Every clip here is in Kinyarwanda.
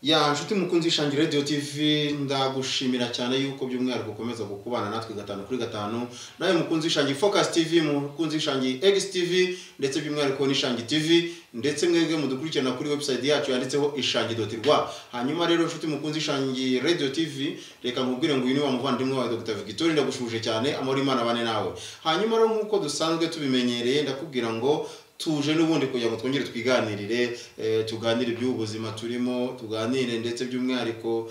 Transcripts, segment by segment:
ya nshuti mukunzi ishangi radiyo tivi ndagushimira cyane yuko by'umwihariko ukomeza gukubana natwe gatanu kuri gatanu nawe mukunzi ishangi focus tivi mukunzi ishangi egisi tivi ndetse by'umwihariko n'ishangi tivi ndetse mwebwe mudukurikirana kuri webusayiti yacu yanditseho ishangi doti rwa hanyuma rero nshuti mukunzi ishangi radiyo tivi reka nkubwire ngo uyu ni wa muvandimwe wawe dr victoire ndagushuje cyane amahoro imana bane nawe hanyuma rero nk'uko dusanzwe tubimenyereye ndakubwira ngo tuje n'ubundi kugira ngo twongere twiganirire tuganire iby'ubu buzima turimo tuganire ndetse by'umwihariko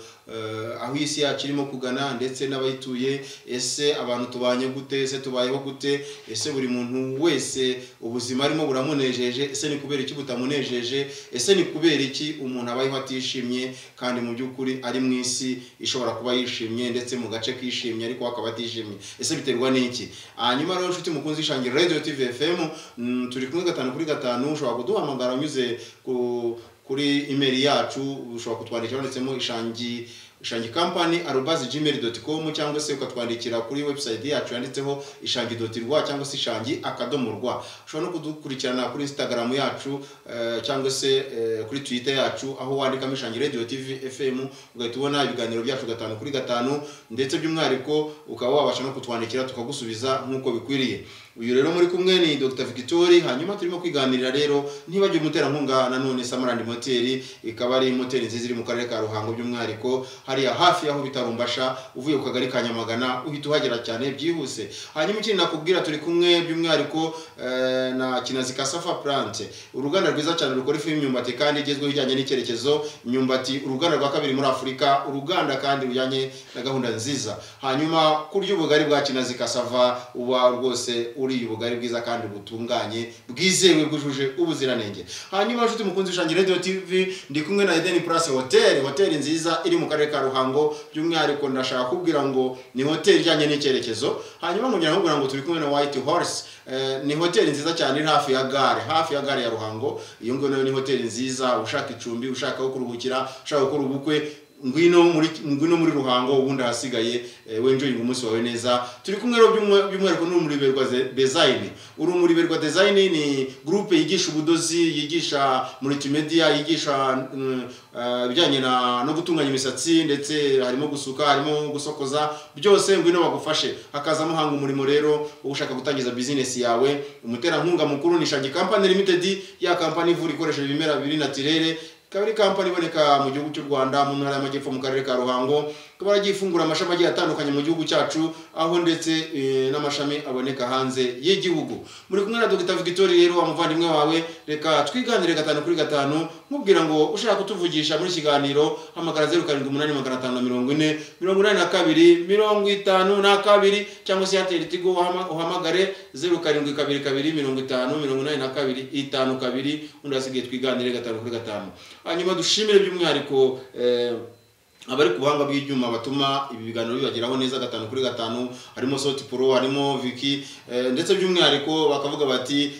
aho isi yacu irimo kugana ndetse n'abayituye ese abantu tubanye gute ese tubayeho gute ese buri muntu wese ubuzima arimo buramunejeje ese ni kubera iki butamunejeje ese ni kubera iki umuntu abayeho atishimye kandi mu by'ukuri ari mu isi ishobora kuba yishimye ndetse mu gace kishimye ariko akaba atishimye ese biterwa n'iki hanyuma rero inshuti mukunzi ishangira radio tv fm turi kumwe gatanu kuri gatanu ushobora kuduhamagara unyuze kuri imeri yacu ushobora kutwandikira wanditsemo ishangi ishangi kampani arubazi gmail doti com cyangwa se ukatwandikira kuri webusayiti yacu yanditseho ishangi doti rwa cyangwa se ishangi akadomo rwa ushobora no kudukurikirana kuri instagram yacu cyangwa se kuri twitter yacu aho wandikamo ishangi radio tv fm ugahita ubona ibiganiro byacu gatanu kuri gatanu ndetse by'umwihariko ukaba wabasha no kutwandikira tukagusubiza nk'uko bikwiriye uyu rero muri kumwe ni dr victoire hanyuma turimo kwiganirira rero ntibagire umuterankunga nanone samarandi moteri ikaba ari moteri nziza iri mu karere ka ruhango by'umwihariko hariya hafi y'aho bitarumbasha uvuye ku kagari ka nyamagana uhita uhagera cyane byihuse hanyuma ikindi nakubwira turi kumwe by'umwihariko na kinazi ka safa plante uruganda rwiza cyane rukora ifu y'imyumbati kandi igezweho ijyanye n'icyerekezo imyumbati uruganda rwa kabiri muri afurika uruganda kandi rujyanye na gahunda nziza hanyuma kurya ubugari bwa kinazi kasava uba rwose uriye ubugari bwiza kandi butunganye bwizewe bwujuje ubuziranenge hanyuma nshuti mukunzi ushangira radio tv ndi kumwe na Eden Plus Hotel hoteli nziza iri mu karere ka Ruhango by'umwihariko ndashaka kubwira ngo ni hoteli ijyanye n'icyerekezo hanyuma nkongera nkubwira ngo turi kumwe na White Horse ni hoteli nziza cyane iri hafi ya gare hafi ya gare ya Ruhango iyo ngiyo nayo ni hoteli nziza ushaka icumbi ushaka aho kuruhukira ushaka gukora ubukwe ngwino muri ngwino muri ruhango ubundi hasigaye wenjoying umunsi wawe neza turi kumwe rero by'umwihariko n'urumuri berwa design urumuri berwa design ni groupe yigisha ubudozi yigisha multimedia yigisha ibijyanye no gutunganya imisatsi ndetse harimo gusuka harimo gusokoza byose ngwino bagufashe hakazamo hanga umurimo rero ushaka gutangiza business yawe umuterankunga mukuru ni Shangi Company Limited ya kampani ivura ikoresha ibimera biri natirere ikaba ari kampani iboneka mu gihugu cy'u rwanda mu ntara y'amajyepfo mu karere ka ruhango ikaba yaragiye ifungura amashami agiye atandukanye mu gihugu cyacu aho ndetse n'amashami aboneka hanze y'igihugu muri kumwe na dr victoire rero wa muvandimwe wawe reka twiganire gatanu kuri gatanu nkubwira ngo ushaka kutuvugisha muri kiganiro hamagara zeru karindwi umunani magana atanu na mirongo ine mirongo inani na kabiri mirongo itanu na kabiri cyangwa se airtel tigo uhamagare zeru karindwi kabiri kabiri mirongo itanu mirongo inani na kabiri itanu kabiri undi hasigaye twiganire gatanu kuri gatanu hanyuma dushimire by'umwihariko abari ku buhanga bw'ibyuma batuma ibi biganiro bibageraho neza gatanu kuri gatanu harimo soti poro harimo viki ndetse by'umwihariko bakavuga bati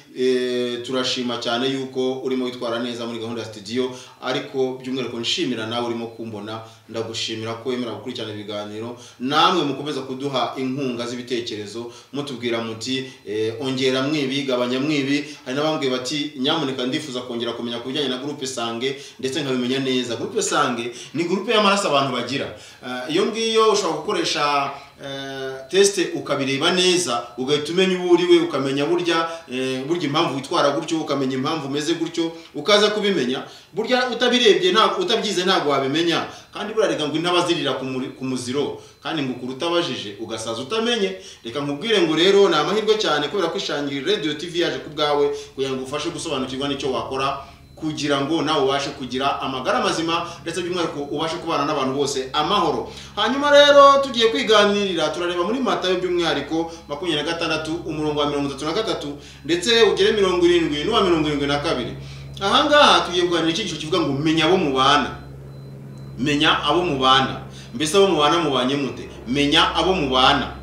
turashima cyane yuko urimo witwara neza muri gahunda ya studio ariko by'umwihariko nshimira nawe urimo kumbona ndagushimira ko wemera gukurikirana ibiganiro namwe mukomeza kuduha inkunga z'ibitekerezo mutubwira muti ongera mwibi gabanya mwibi hari n'abambwiye bati nyamuneka ndifuza kongera kumenya ku bijyanye na gurupe sange ndetse nkabimenya neza gurupe sange ni gurupe y'amaraso abantu bagira iyo ngiyo ushobora gukoresha tesite ukabireba neza ugahita umenya uwo uriwe ukamenya burya burya impamvu witwara gutyo ukamenya impamvu umeze gutyo ukaza kubimenya burya utabirebye utabyize ntabwo wabimenya kandi buriya reka ngo intabazirira ku muziro kandi ngo ukuru utabajije ugasaza utamenye reka nkubwire ngo rero ni amahirwe cyane kubera ko ishangira radiyo tivi yaje ku bwawe kugira ngo ufashe gusobanukirwa n'icyo wakora kugira ngo nawe ubashe kugira amagara mazima ndetse by'umwihariko ubashe kubana n'abantu bose amahoro hanyuma rero tugiye kwiganirira turareba muri matayo by'umwihariko makumyabiri na gatandatu umurongo wa mirongo itatu na gatatu ndetse ugere mirongo irindwi n'uwa mirongo irindwi na kabiri ahangaha tugiye kuganira icyigisho kivuga ngo menya abo mubana menya abo mubana mbese abo mubana mubanye mute menya abo mubana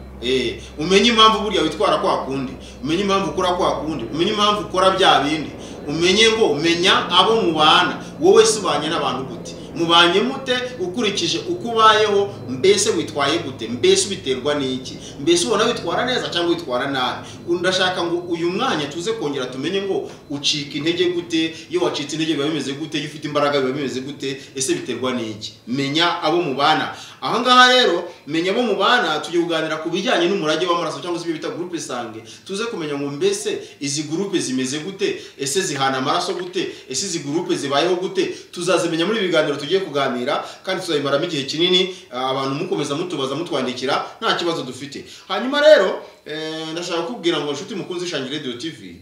umenye impamvu burya witwara kwa kundi umenye impamvu ukora kwa kundi umenye impamvu ukora bya bindi umenye ngo menya abo mubana wowe si ubanye n'abantu gute mubanye mute ukurikije uko ubayeho mbese witwaye gute mbese ubiterwa n'iki mbese ubona witwara neza cyangwa witwara nabi ndashaka ngo uyu mwanya tuze kongera tumenye ngo ucika intege gute iyo wacitse intege biba bimeze gute iyo ufite imbaraga biba bimeze gute ese biterwa n'iki menya abo mubana aha ngaha rero menya abo mubana tujye kuganira ku bijyanye n'umurage w'amaraso cyangwa se ibyo bita gurupe sange tuze kumenya ngo mbese izi gurupe zimeze gute ese zihana amaraso gute ese izi gurupe zibayeho gute tuzazimenya muri ibi biganiro tugiye kuganira kandi tuzabimaramo igihe kinini ah, abantu mukomeza mutubaza mutwandikira nta kibazo dufite hanyuma rero eh, ndashaka kukubwira ngo inshuti mukunzi shangi radio tv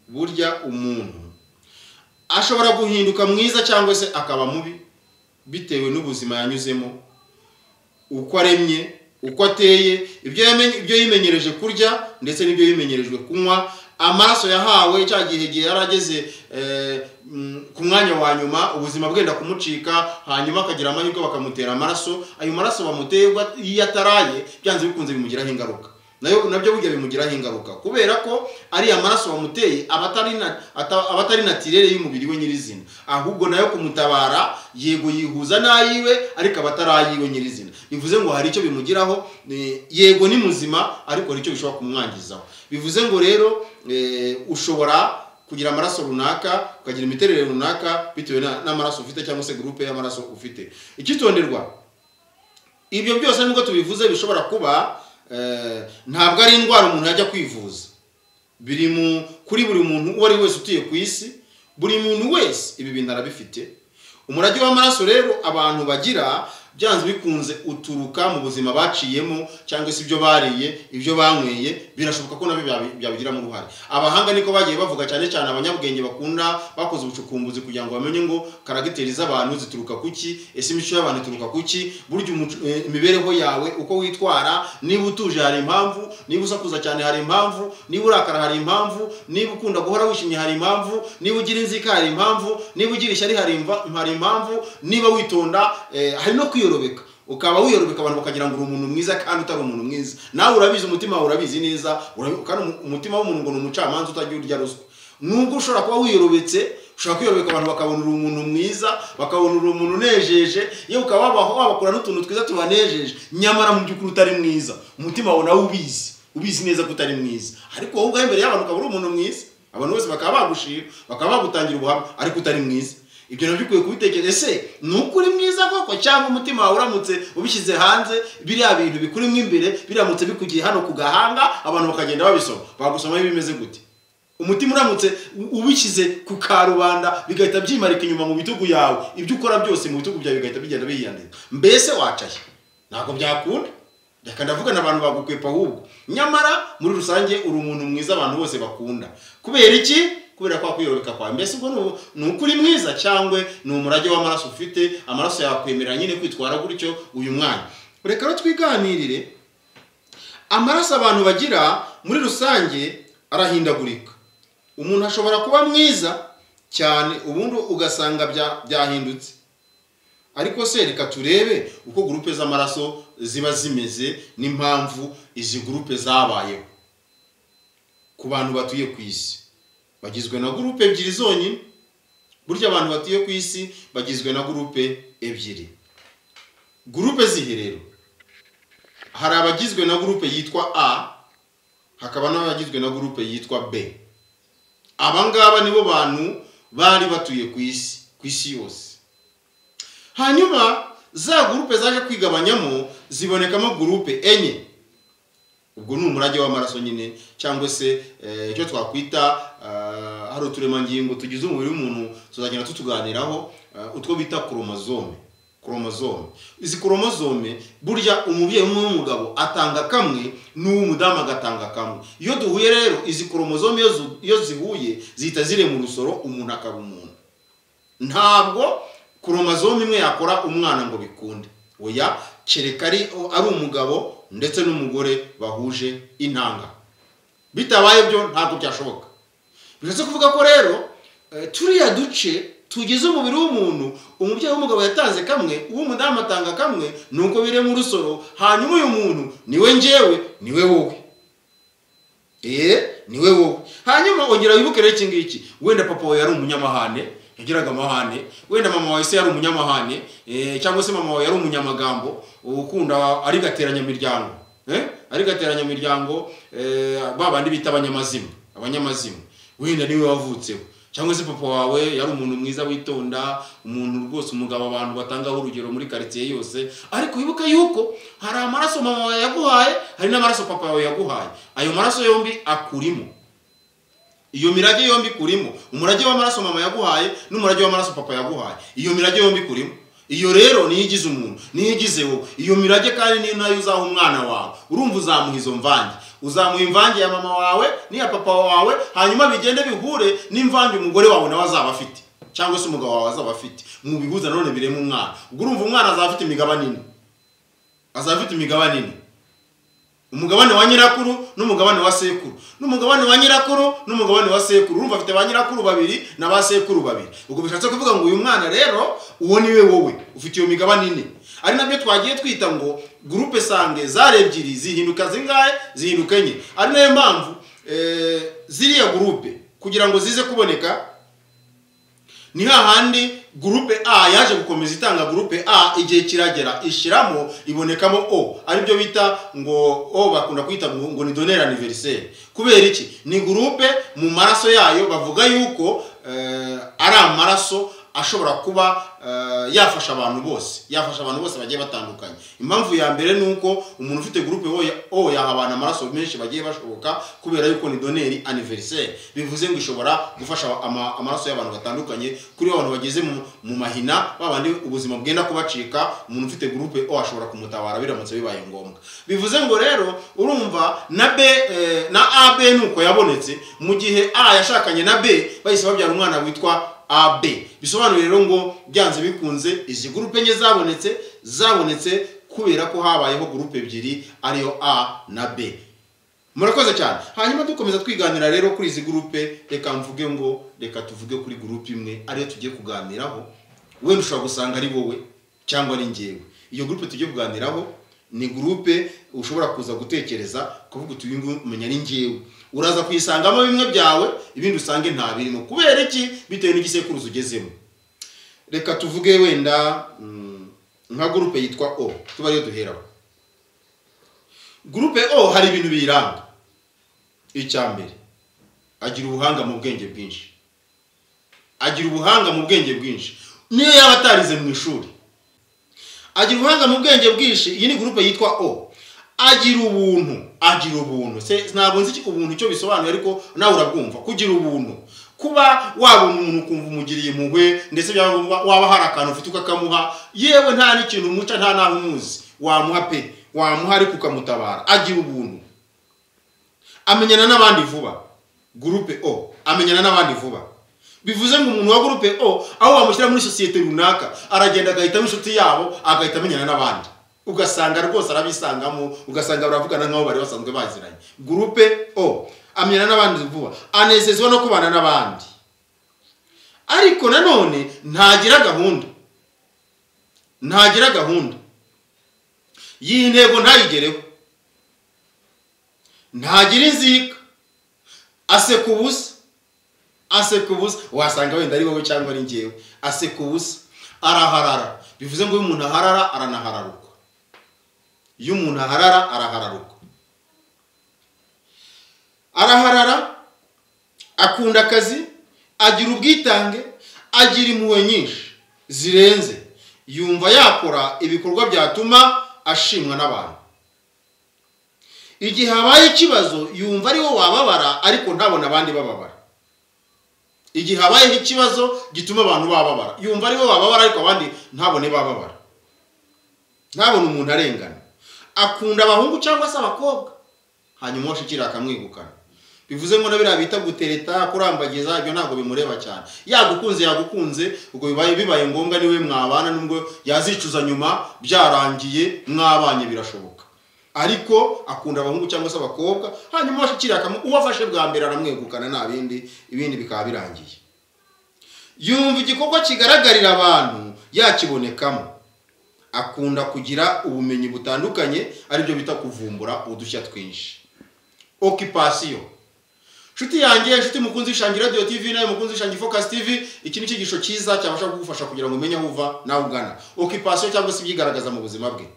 burya umuntu ashobora guhinduka mwiza cyangwa se akaba mubi bitewe n'ubuzima yanyuzemo uko aremye uko ateye ibyo yamenye- ibyo yimenyereje kurya ndetse n'ibyo yimenyerejwe kunywa amaraso yahawe cya gihe igihe yari ageze eh, mm, ku mwanya wa nyuma ubuzima bwenda kumucika hanyuma akagira amahirwe bakamutera amaraso ayo maraso bamuteye ubwo at- iyo ataraye byanze bikunze bimugiraho ingaruka nayo nabyo burya bimugiraho ingaruka kubera ko ariya maraso wamuteye aba atari na- ata- aba atari natirere y'umubiri we nyirizina ahubwo nayo kumutabara yego yihuza n'ayiwe ariko aba atari ayiwe nyirizina bivuze ngo hari icyo bimugiraho eh, yego ni muzima ariko hari icyo bishobora kumwangizaho bivuze ngo rero eh, ushobora kugira amaraso runaka ukagira imiterere runaka bitewe na- n'amaraso ufite cyangwa se gurupe y'amaraso ufite icyitonderwa ibyo byose nubwo tubivuze bishobora kuba eh, ntabwo ari indwara umuntu yajya kwivuza biri mu kuri buri muntu uwo ari we wese utuye ku isi buri muntu wese ibi bintu arabifite umurage w'amaraso rero abantu bagira byanze bikunze uturuka mu buzima baciyemo cyangwa se ibyo bariye ibyo banyweye birashoboka ko nabyo byabi- byabigiramo uruhare abahanga niko bagiye bavuga cyane cyane abanyabwenge bakunda bakoze ubucukumbuzi kugira ngo bamenye ngo karagiteri z'abantu zituruka ku ki ese imico y'abantu ituruka ku ki burya umuco- eh, imibereho yawe uko witwara niba utuje hari impamvu niba usakuza cyane hari impamvu niba urakara hari impamvu niba ukunda guhora wishimye hari impamvu niba ugira inzika hari impamvu niba ugira ishyari hari imva- hari impamvu niba witonda eh, hari no kwiyorobeka ukaba wiyorobeka abantu bakagira ngo uri umuntu mwiza kandi utari umuntu mwiza nawe urabizi umutima wawe urabizi neza urabi- kandi umu- umutima w'umuntu ngo ni umucamanza utagira urya ruswa nubwo ushobora kuba wiyorobetse ushobora kwiyorobeka abantu bakabona uri umuntu mwiza bakabona uri umuntu unejeje yewe ukaba wabaho wabakora n'utuntu twiza tubanejeje nyamara mu by'ukuri utari mwiza umutima wawe nawe ubizi ubizi neza ko utari mwiza ariko wowe ubwawe imbere y'abantu ukaba uri umuntu mwiza abantu bose bakaba bagushira bakaba bagutangira ubuhamya ariko utari mwiza ibyo nabyo ukwiye kubitekereza ese ni ukuri mwiza koko cyangwa umutima wawe uramutse ubishyize hanze biriya bintu bikurimo imbere biramutse bikugiye hano ku gahanga abantu bakagenda babisoma bagusomaho bimeze gute umutima uramutse u- ubishyize ku karubanda bigahita byimarika inyuma mu bitugu yawe ibyo ukora byose mu bitugu byawe bigahita bigenda biyandika mbese wacaye ntabwo byakunda reka ndavugana abantu bagukwepa ahubwo nyamara muri rusange uri umuntu mwiza abantu bose bakunda kubera iki kubera kwa kwiyorobeka kwawe mbese ubwo ni u- ni ukuri mwiza cyangwa ni umurage w'amaraso ufite amaraso yakwemerera nyine kwitwara gutyo uyu mwanya reka rero twiganirire amaraso abantu bagira muri rusange arahindagurika umuntu ashobora kuba mwiza cyane ubundi ugasanga bya- byahindutse ariko se reka turebe uko gurupe z'amaraso ziba zimeze n'impamvu izi gurupe zabayeho ku bantu batuye ku isi bagizwe na gurupe ebyiri zonyine burya abantu batuye ku isi bagizwe na gurupe ebyiri gurupe zihe rero hari abagizwe na gurupe yitwa a hakaba n'abagizwe na gurupe yitwa b aba ngaba nibo bantu bari batuye ku isi ku isi yose hanyuma za gurupe zaje kwigabanyamo zibonekamo gurupe enye ubwo ni umurage w'amaraso nyine cyangwa se eh, icyo twakwita ah, hari uturemangingo tugize umubiri w'umuntu tuzagenda tutuganiraho ah, utwo bita koromozome koromozome izi koromozome burya umubyeyi umwe w'umugabo atanga kamwe n'uw'umudamu agatanga kamwe iyo duhuye rero izi koromozome iyo zu- iyo zihuye zihita zirema urusoro umuntu akaba umuntu ntabwo koromozome imwe yakora umwana ngo bikunde oya kereka ari ari umugabo ndetse n'umugore bahuje intanga bitabaye byo ntabwo byashoboka bishatse kuvuga ko rero eh, turiya duce tugize umubiri w'umuntu umubyeyi w'umugabo yatanze kamwe uw'umudamu atanga kamwe nuko biremo urusoro hanyuma uyu muntu niwe njyewe niwe wowe eee niwe wowe hanyuma ongera wibuke rero iki ngiki wenda papa wawe yari umunyamahane yagiraga amahane wenda mama wawe se yari umunyamahane eh, cyangwa se mama wawe yari umunyamagambo ukunda arigateranya imiryango eh? arigateranya imiryango eh, ba bandi bita abanyamazima abanyamazima wenda niwe wavutseho cyangwa se papa wawe yari umuntu mwiza witonda umuntu rwose umugabo abantu batangaho urugero muri karitsiye yose ariko wibuke yuko hari amaraso mama wawe yaguhaye hari n'amaraso papa wawe yaguhaye ayo maraso yombi akurimo iyo mirage yombi kurimo umurage w'amaraso mama yaguhaye n'umurage w'amaraso papa yaguhaye iyo mirage yombi kurimo iyo rero niyo igize umuntu niyo igize wowe iyo mirage kandi niyo nayo uzaha umwana wawe urumva uzamuha izo mvange uzamuha imvange ya mama wawe n'iya papa wawe hanyuma bigende bihure n'imvange umugore wawe nawe azaba afite cyangwa se umugabo wawe azaba afite mubihuza nanone biremo umwana ubwo urumva umwana azaba afite imigabane ine azaba afite imigabane ine umugabane wa nyirakuru n'umugabane wa sekuru n'umugabane wa nyirakuru n'umugabane wa sekuru urumva afite ba nyirakuru babiri na ba sekuru babiri ubwo bishatse kuvuga ngo uyu mwana rero uwo ni we wowe ufite iyo migabane ine ari nabyo twagiye twita ngo gurupe sange zari ebyiri zihinduka zingahe zihinduka enye ari nayo mpamvu eh, ziriya gurupe kugira ngo zize kuboneka ni hahandi gurupe a yaje gukomeza itanga gurupe a igihe kiragera ishyiramo ibonekamo o aribyo bita ngo o bakunda kwita ngo ngo ni donere aniveriseri kubera iki ni gurupe mu maraso yayo bavuga yuko eh, ari amaraso ashobora kuba eh, yafasha abantu bose yafasha abantu bose bagiye batandukanye impamvu ya mbere ni uko umuntu ufite gurupe o ya- o yaha abantu amaraso menshi bagiye bashoboka kubera yuko ni doneri aniveriseri bivuze ngo ishobora gufasha ama- amaraso y'abantu batandukanye kuri abantu bageze mu, mu mahina babandi ubuzima bwenda kubacika umuntu ufite gurupe o ashobora kumutabara biramutse bibaye ngombwa bivuze ngo rero urumva na b eh, na ab nuko yabonetse mu gihe a yashakanye na b bahise babyara umwana witwa AB bisobanuye rero ngo byanze bikunze izi gurupe enye zabonetse zabonetse kubera ko habayeho gurupe ebyiri ariyo A na B murakoze cyane hanyuma dukomeza twiganira rero kuri izi gurupe reka mvuge ngo reka tuvuge kuri gurupe imwe ariyo tugiye kuganiraho wenda ushobora gusanga ari wowe cyangwa ari ngewe iyo gurupe tugiye kuganiraho ni gurupe ushobora kuza gutekereza kuvuga uti uyu nguyu umenya ari ngewe uraza kuyisangamo bimwe byawe ibindi usange nta birimo kubera iki bitewe n'igisekuruza ugezemo reka tuvuge wenda mm, nka gurupe yitwa o tuba ariyo duheraho gurupe o hari ibintu biyiranga icya mbere agira ubuhanga mu bwenge bwinshi agira ubuhanga mu bwenge bwinshi niyo yaba atarize mu ishuri agira ubuhanga mu bwenge bwinshi iyi ni gurupe yitwa o agira ubuntu agira ubuntu se ntabwo nzi iki- ubuntu icyo bisobanuye ariko nawe urabwumva kugira ubuntu kuba wabona umuntu ukumva umugiriye impuhwe ndetse byaba ngombwa waba hari akantu ufite ukakamuha yewe nta n'ikintu umuca nta n'aho umuzi wamuha pe wamuha ariko ukamutabara agira ubuntu amenyana n'abandi vuba gurupe o amenyana n'abandi vuba bivuze ngo umuntu wa gurupe o aho wamushyira muri sosiyete runaka aragenda agahitamo inshuti yabo agahita amenyana n'abandi ugasanga rwose arabisangamo ugasanga baravugana nk'aho bari basanzwe baziranye gurupe o amenyana n'abandi vuba anezezwa no kubana n'abandi ariko nanone ntagira gahunda ntagira gahunda iyi ntego ntayigereho ntagira inzika aseka ubusa aseka ubusa wasanga wenda ari wowe cyangwa ari ngewe aseka ubusa araharara bivuze ngo iyo umuntu aharara aranahararuka iyo umuntu aharara arahararuka araharara akunda akazi agira ubwitange agira impuhwe nyinshi zirenze yumva yakora ibikorwa byatuma ashimwa n'abantu igihe habaye ikibazo yumva ari wo wababara ariko ntabona abandi bababara igihe habayeho ikibazo gituma abantu bababara yumva ari wo bababara ariko abandi ntabone bababara ntabone umuntu arengana akunda abahungu cyangwa se abakobwa hanyuma washikira akamwegukana bivuze ngo na biriya bita gutereta kurambagiza ibyo ntabwo bimureba cyane yagukunze yagukunze ubwo bibaye bibaye ngombwa niwe mwabana nubwo yazicuza nyuma byarangiye mwabanye birashoboka ariko akunda abahungu cyangwa se abakobwa hanyuma washikira akamu uwo afashe bwa mbere aramwegukana nta bindi ibindi bikaba birangiye yumva igikorwa kigaragarira abantu yakibonekamo akunda kugira ubumenyi butandukanye aribyo bita kuvumbura udushya twinshi okipasiyo nshuti yanjye nshuti mukunzi ishangi radio tv nawe mukunzi ishangi focus tv iki ni cyigisho cyiza cyabasha kugufasha kugira ngo umenye aho uva nawe ugana occupation cyangwa se ibyigaragaza mu buzima bwe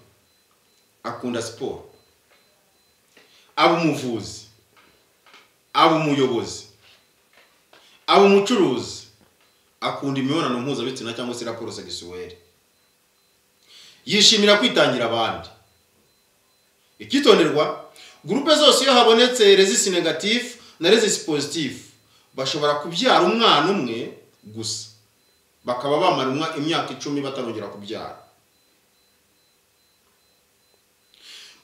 akunda siporo aba umuvuzi aba umuyobozi aba umucuruzi akunda imibonano mpuzabitsina cyangwa se raporo segisuweri yishimira kwitangira abandi icyitonderwa gurupe zose iyo habonetse rezisi negatifu na rezisi pozitifu bashobora kubyara umwana umwe gusa bakaba bamara imyaka icumi batarongera kubyara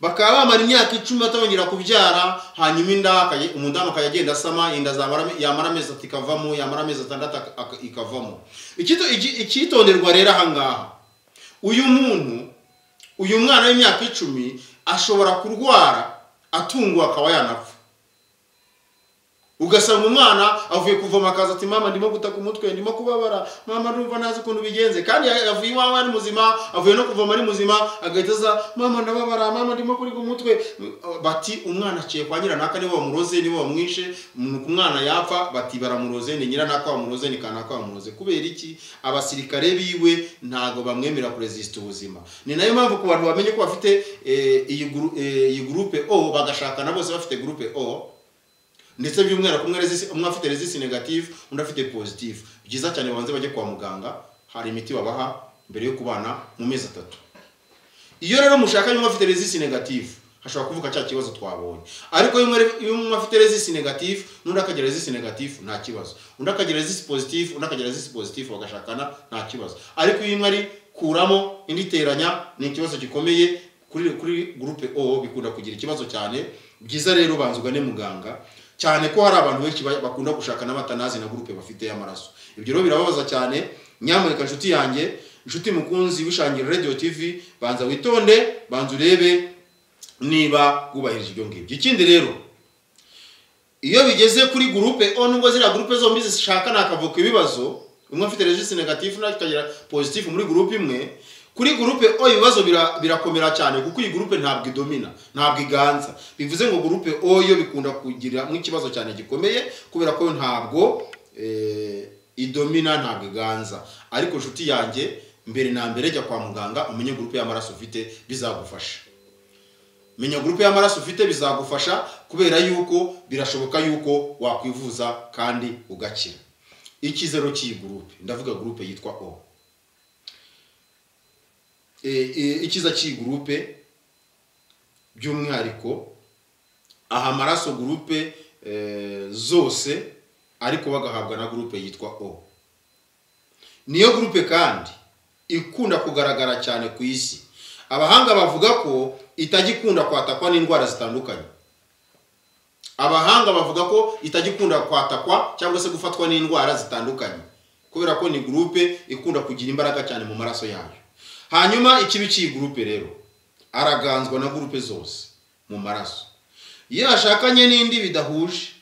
bakaba bamara imyaka icumi batarongera kubyara hanyuma inda umudamu akajya agenda asama inda yamara amezi atatu ikavamo yamara amezi atandatu ikavamo icyitonderwa rero ahangaha uyu muntu uyu mwana w'imyaka icumi ashobora kurwara atungwa akaba yanapfa ugasanga umwana avuye kuvoma akaza ati mama ndimo gutaka umutwe ndimo kubabara mama ndumva ntazi ukuntu bigenze kandi avuye iwawe ari muzima avuye no kuvoma ari muzima agahita aza mama ndababara mama ndimo kuriga umutwe bati umwana aciye kwa nyiranaka niba bamuroze niba bamwishe umwana yapfa bati baramuroze ni nyiranaka bamuroze ni kanaka bamuroze kubera iki abasirikare biwe ntabwo bamwemera kurezisita ubuzima ni nayo mpamvu ku bantu bamenye ko bafite iyi gurupe o bagashakana bose bafite gurupe o ndetse by'umwihariko umwe afite rezisi negative undi afite positive byiza cyane babanze bajye kwa muganga hari imiti babaha mbere yo kubana mu mezi atatu iyo rero mushakanye umwe afite rezisi negative hashobora kuvuka cya kibazo twabonye ariko iyo umwe afite rezisi negative n'undi akagira rezisi negative nta kibazo undi akagira rezisi positive undi akagira rezisi positive bagashakana nta kibazo ariko iyo umwe ari kuramo indi iteranya ni ikibazo gikomeye kuri kuri gurupe o bikunda kugira ikibazo cyane byiza rero banza ugane muganga cyane ko hari abantu benshi bakunda gushaka n'abatanazi na gurupe bafite y'amaraso ibyo rero birababaza cyane nyamuneka inshuti yanjye inshuti mukunzi wishangira radio tv banza witonde banza urebe niba wubahirije ibyo ngibyo ikindi rero iyo bigeze kuri gurupe o nubwo ziriya gurupe zombi zishaka nakavuka ibibazo umwe afite regisi negatifu n'undi akagira pozitifu muri gurupe imwe kuri gurupe o ibibazo birakomera cyane kuko iyi gurupe ntabwo idomina ntabwo iganza bivuze ngo gurupe o yo bikunda kugira nk'ikibazo cyane gikomeye kubera ko ntabwo idomina ntabwo iganza ariko inshuti yanjye mbere na mbere jya kwa muganga umenye gurupe y'amaraso ufite bizagufasha menya gurupe y'amaraso ufite bizagufasha kubera yuko birashoboka yuko wakwivuza kandi ugakira ikizero cy'iyi gurupe ndavuga gurupe yitwa o ikiza cy'iyi gurupe by'umwihariko aha amaraso gurupe zose ariko bagahabwa na gurupe yitwa o niyo gurupe kandi ikunda kugaragara cyane ku isi abahanga bavuga ko itajya ikunda kwatakwa n'indwara zitandukanye abahanga bavuga ko itajya ikunda kwatakwa cyangwa se gufatwa n'indwara zitandukanye kubera ko ni gurupe ikunda kugira imbaraga cyane mu maraso yayo hanyuma ikibi cy'iyi gurupe rero araganzwa na gurupe zose mu maraso iyo yashakanye n'indi bidahuje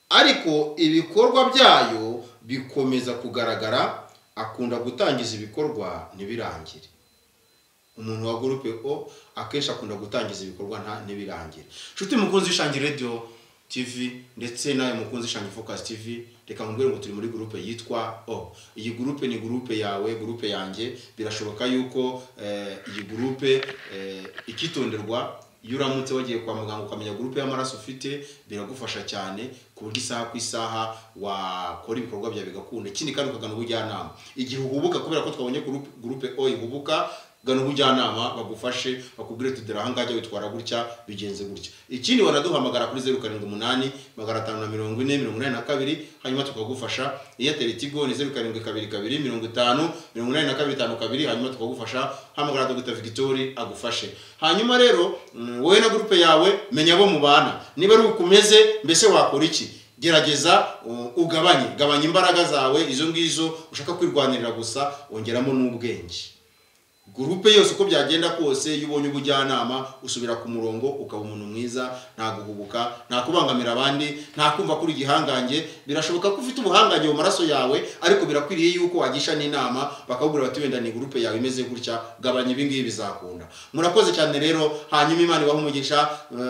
ariko ibikorwa byayo bikomeza kugaragara akunda gutangiza ibikorwa ntibirangire umuntu wa gurupe o akenshi akunda gutangiza ibikorwa ntibirangire inshuti mukunzi ishangi radiyo tv ndetse nawe mukunzi ishangi focus tv reka mubwire ngo turi muri gurupe yitwa o iyi gurupe ni gurupe yawe gurupe yanjye birashoboka yuko iyi gurupe ikitonderwa iyo uramutse wagiye kwa muganga ukamenya gurupe y'amaraso ufite biragufasha cyane ku buryo isaha ku isaha wakora ibikorwa byawe bigakunda ikindi kandi ukagana ubujyanama igihe uhubuka kubera ko twabonye gurupe o ihubuka gana ubujyanama bagufashe bakubwire tudera ahangaha witwara gutya bigenze gutya ikindi wanaduhamagara kuri zeru karindwi umunani magana atanu na mirongo ine mirongo inani na kabiri hanyuma tukagufasha eyateri tigo ni zeru karindwi kabiri kabiri mirongo itanu mirongo inani na kabiri itanu kabiri hanyuma tukagufasha hamagara dogita vigitori agufashe hanyuma rero wowe na gurupe yawe menya abo mubana niba ari uko umeze mbese wakora iki gerageza ugabanye gabanya imbaraga zawe izo ngizo ushaka kwirwanirira gusa wongeramo n'ubwenge gurupe yose uko byagenda kose iyo ubonye ubujyanama usubira ku murongo ukaba umuntu mwiza nta guhubuka nta kubangamira abandi nta kumva kuri igihangange birashoboka ko ufite ubuhangange mu maraso yawe ariko birakwiriye yuko wagisha n'inama bakakubwira bati wenda ni gurupe yawe imeze gutya gabanya ibingibi bizakunda murakoze cyane rero hanyuma imana ibaha umugisha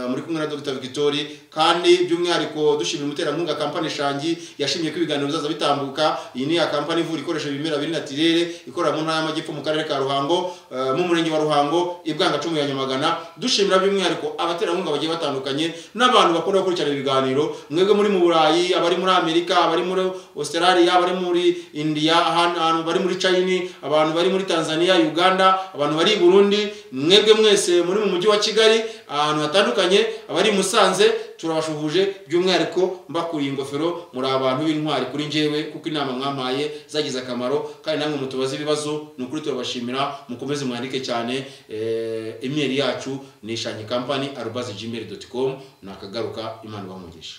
muri kumwe na dr victoire kandi by'umwihariko dushimira umuterankunga kampani shangi yashimye ko ibiganiro bizaza bitambuka iyi ni ya kampani ivura ikoresha ibimera biri natirere ikorera mu ntara y'amajyepfo mu karere ka ruhango eh, mu murenge wa ruhango ibwangacumu ya nyamagana dushimira by'umwihariko abaterankunga bagiye batandukanye n'abantu bakunda gukurikirana ibiganiro mwebwe muri mu burayi abari muri amerika abari muri australia abari muri india ahantu ahantu bari muri china abantu bari muri tanzania uganda abantu bari i burundi mwebwe mwese muri mu mujyi wa kigali ahantu hatandukanye abari i musanze turabashuhuje by'umwihariko mbakuriye ingofero muri abantu b'intwari kuri njyewe kuko inama mwampaye zagize akamaro kandi namwe mutubaze ibibazo ni ukuri turabashimira mukomeze mwandike cyane eh, imeri yacu ni ishanyi kampani arubazi gmail doti com nakagaruka imana ibamugisha